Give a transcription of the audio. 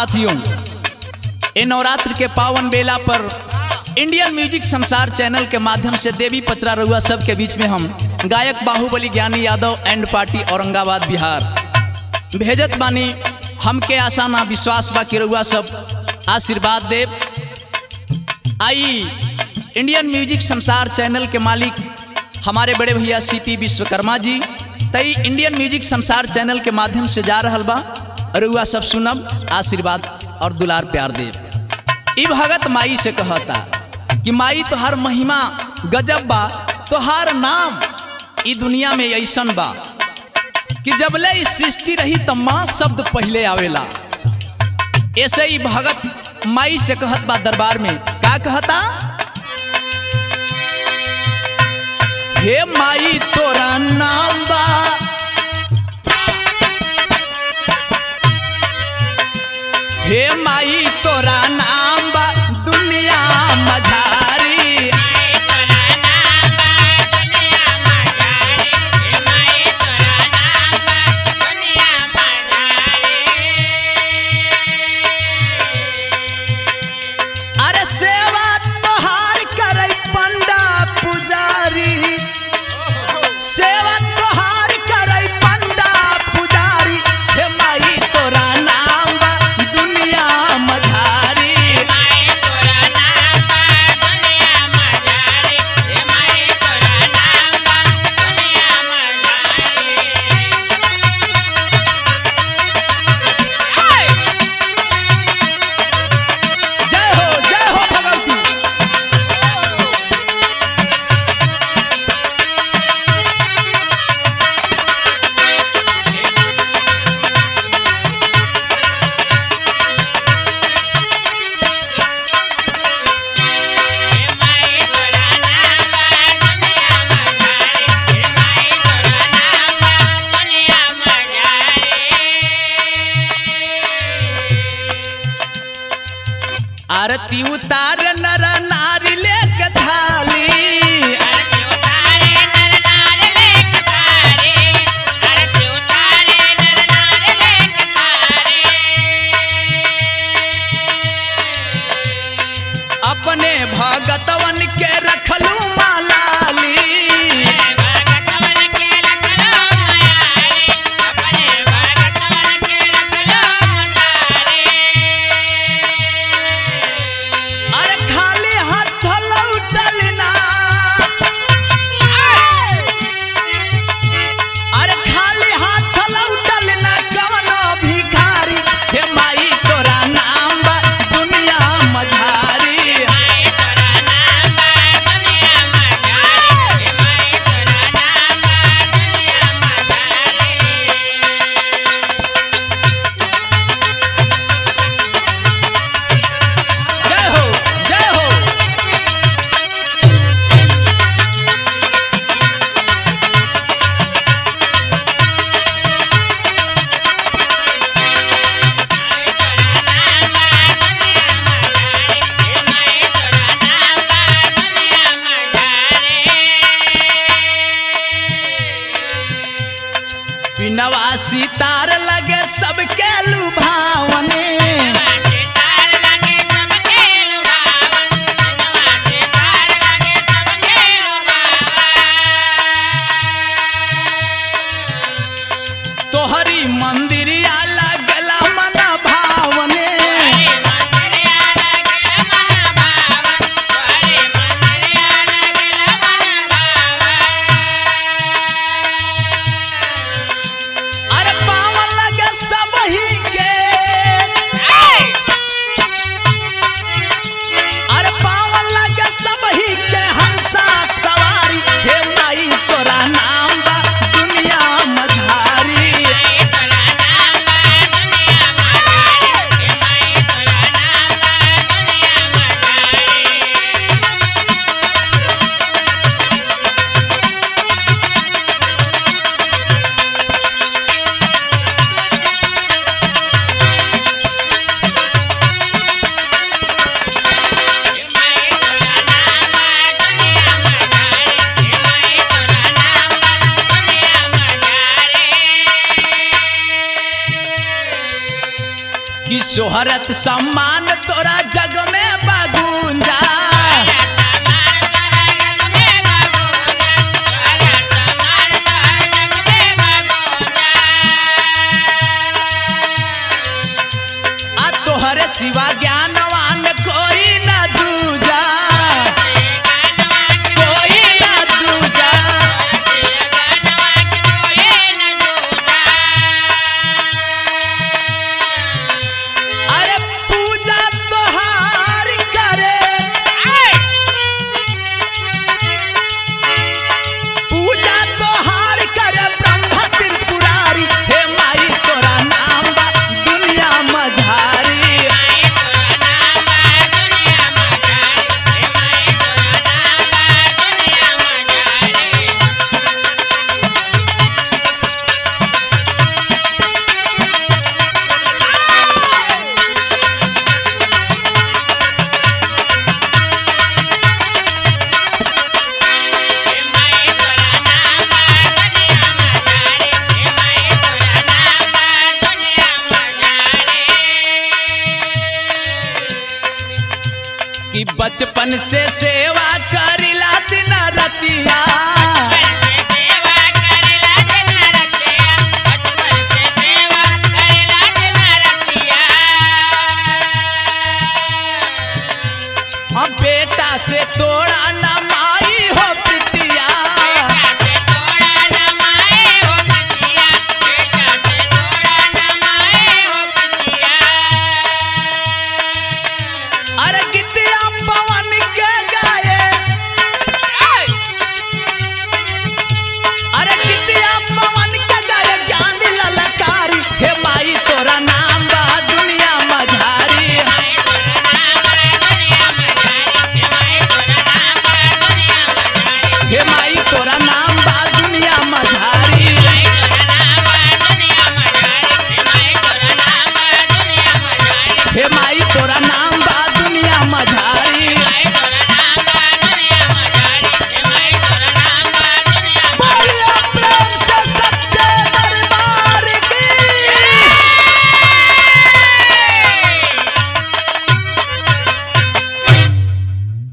साथियों ये नवरात्र के पावन बेला पर इंडियन म्यूजिक संसार चैनल के माध्यम से देवी पचरा रउआ सब के बीच में हम गायक बाहुबली ज्ञानी यादव एंड पार्टी औरंगाबाद बिहार भेजत बानी हमके आशा ना विश्वास बा कि रउआ सब आशीर्वाद देव I Indian music Sansar channel के मालिक हमारे बड़े भैया सी पी विश्वकर्मा जी तई इंडियन म्यूजिक संसार चैनल के माध्यम से जा रहल बा रउआ सब सुनब आशीर्वाद और दुलार प्यार देव ई भगत माई से कहता कि माई तोहार महिमा गजब बा तोहार नाम ई दुनिया में ऐसन बा कि जबले इस सृष्टि रही त माँ शब्द पहले आवेला ऐसे ही भगत माई से कहत बा दरबार में का कहता हे माई तोरा नाम बा हे माई तोरा नाम बा दुनिया मझारी अरे सेवा तोहार करे पंडा पुजारी सेवा तोहार करे पंडा पुजारी हे माई तोरा नाम बा दुनिया मझारी जय हो जय हो भगवती आरती उतार नर नारी लेके थाली अपने भगतवन के रखलू मालाली अरे खाली हाथ लौटल ना अरे खाली हाथ लौटल ना कवनो भिखारी हे माई तोरा नाम बा दुनिया मझारी शोहरत सम्मान तोरा जग में बगूंजा आ तोहरे सिवा ज्ञानवान कोई न दूजा कोई न दूजा अरे पूजा तोहार करे पूजा तोहार करे ब्रह्मा त्रिपुरारी हे माई तोरा नाम बा दुनिया मझारी कि बचपन से सेवा करिला दिन रतिया अब बेटा से तोड़ा न माई हो पिटिया